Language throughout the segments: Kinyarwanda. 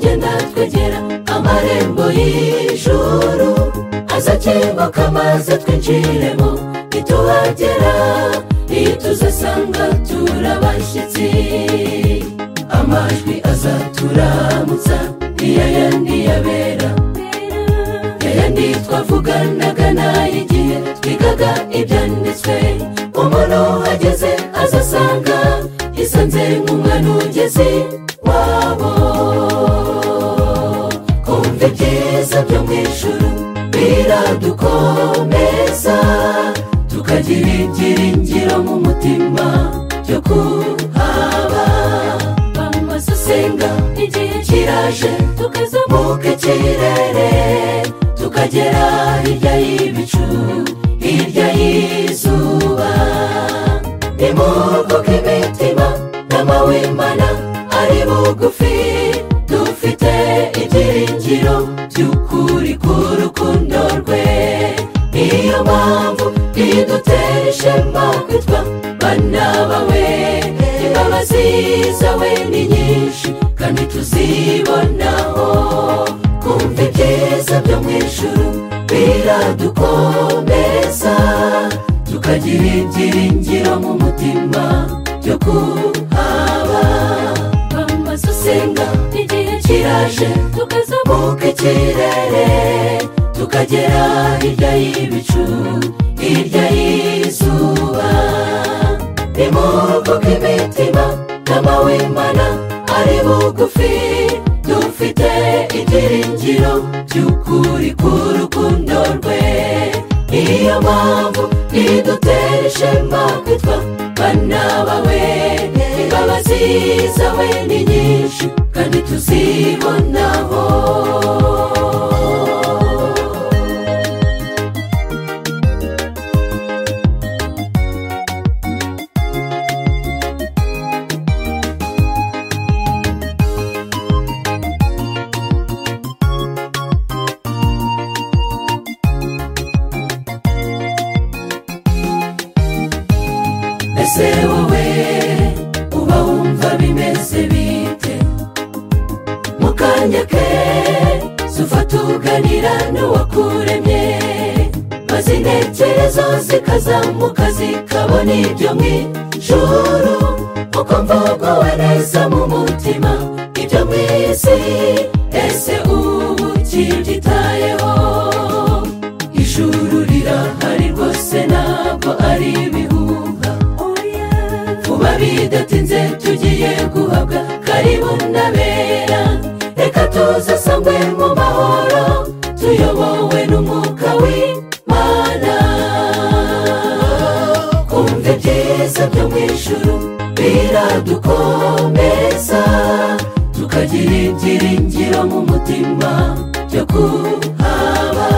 twegera amarembo y'ijuru azakinguka maze twinjiremo nituhagera iyo tuzasanga turabashyitsi amajwi azaturamutsa niyo yandi yabera yayandi twavuganaga n'ay'igihe twigaga ibyanditswe umuntu uhageze azasanga isanze nk'umwanugezi wabo kumva ibyiza byo mu ijuru biradukomeza tukagira ibyiringiro mu mutima byo kuhaba bamazusenga igihe kiraje tukazamuka ikirere tukagera hirya y'ibicu hirya y'izuba nimuvuke imitima n'amawimana ari bugufi dufite ibyiringiro by'ukuri k'urukundo rwe niyo mpamvu idutera ishema kwitwa bana bawe imbabazi zawe ni nyinshi kandi tuzibonaho kumva ibyiza byo mu ijuru biradukomeza tukagira ibyiringiro mu mutima byo kuhaba amazu usenga igihe kiraje tukazamuka ikirere tukagera hirya y'ibicu hirya y'izuba nimuvuge imitima n'amawimana ari bugufi dufite ibyiringiro by'ukuri k'urukundo rwe niyo mpamvu idutera ishema kwitwa bana bawe imbabazi zawe ni nyinshi kandi tuzibonaho ese wowe uba wumva bimeze bite mu kanya ke zufata uganira n'uwakuremye maze intekerezo zikazamuka zikabona ibyo mu ijuru kuko mvuguwe neza mu mutima ibyo mu isi ese ubu kibyitayeho ijuru rirahari rwose ntabwo ari ibihuha vuba bidatinze tugiye guhabwa karibu n'abera reka tuzasangwe mu mahoro tuyobowe n'umwuka w'imana kumva ibyiza byo mu ijuru biradukomeza tukagira ibyiringiro mu mutima byo kuhaba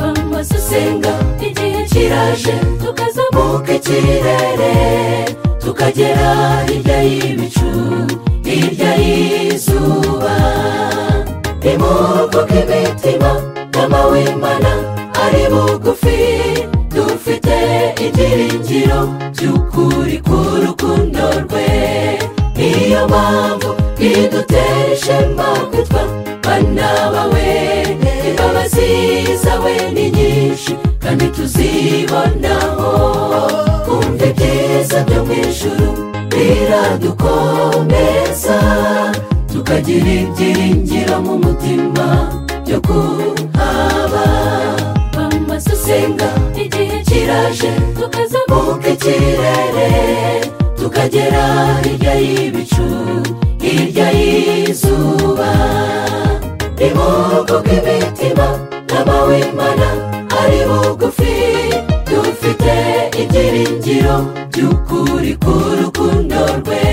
amazu usenga igihe kiraje tukazamuka ikirere tukagera hirya y'ibicu hirya y'izuba nimuvuke imitima n'amawimana ari bugufi dufite ibyiringiro by'ukuri k'urukundo rwe niyo mpamvu idutera ishema kwitwa bana bawe imbabazi zawe ni nyinshi kandi tuzibonaho kumva ibyiza byo mu ijuru biradukomeza tukagira ibyiringiro mu mutima byo kuhaba amazu usenga igihe kiraje tukazamuka ikirere tukagera hirya y'ibicu hirya y'izuba nimuvuge imitima n'amawimana ari bugufi dufite ibyiringiro by'ukuri k'urukundo rwe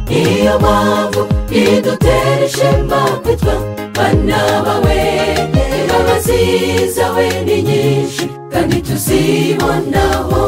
niyo mpamvu idutera ishema kwitwa bana bawe imbabazi zawe ni nyinshi kandi tuzibonaho